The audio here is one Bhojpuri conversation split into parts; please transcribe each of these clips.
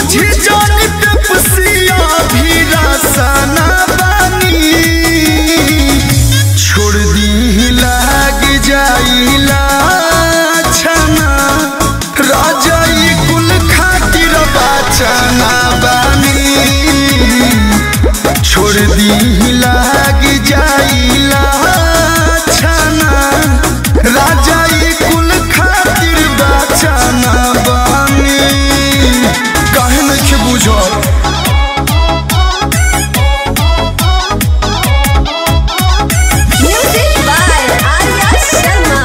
बुझी जानी पेपसिया भी रसना बानी छोड़ दी लाग जाइला छना राजाई कुल खातिर बाचना बानी छोड़ दी लाग जाइला छना राजाई कुल खातिर बाचना बानी काहे नइखे बुझल Music by Arya Sharma.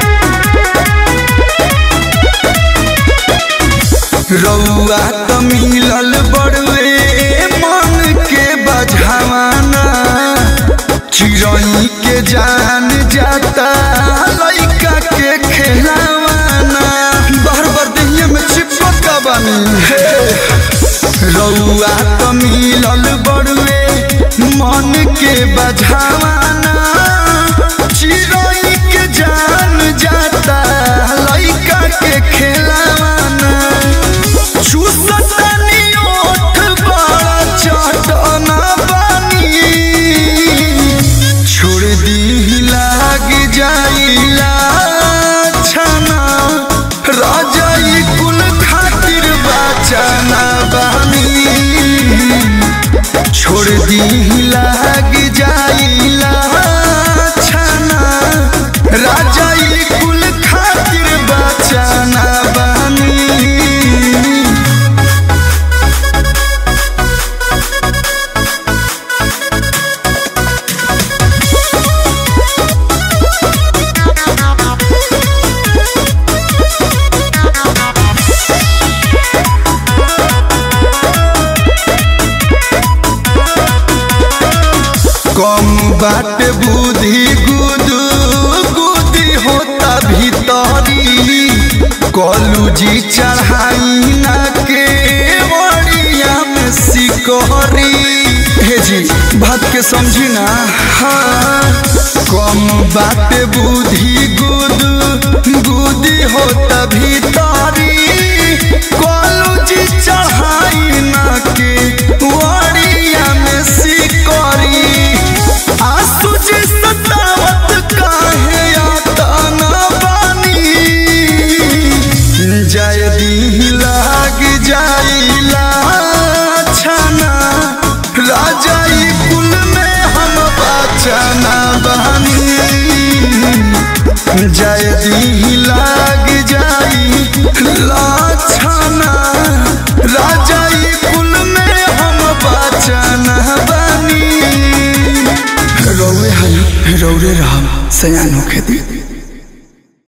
रउआ त मिलल बड़वे मन के बझावाना चिड़ई के जान जाता लइका के खेलावाना बार बार दहिया में चिपका बानी हे रउआ त मिलल बड़वे मन के बझावाना चिड़ई के जान जाता लइका के खेलावाना चुसतनी ओठ बड़ा चटना बानी छोड़ दी लाग जाइला छना राजाई कुल खातिर बाचना बानी छोड़ दी लाग जाइला छना राजाई कुल खातिर बाचना बानी कम बाट बुद्धि गुदू गुदी होता भीतरी कलूजी चढ़ाई ना के बड़िया में सिकहरी हे जी बात के समझी ना हाँ कम बाट बुद्धि गुदू गुदी होता भीतरी कलूजी चढ़ाई ना के बड़िया में सिकहरी आंसू जी सतावत काहे आता ना बानी जय दी लाग जाइला छना राजाई कुल में हम बचना बानी जय दी लाग जाई लाछना राजाई कुल में हम बचना बानी रौरे हल रौरे रहब सयान होखे दी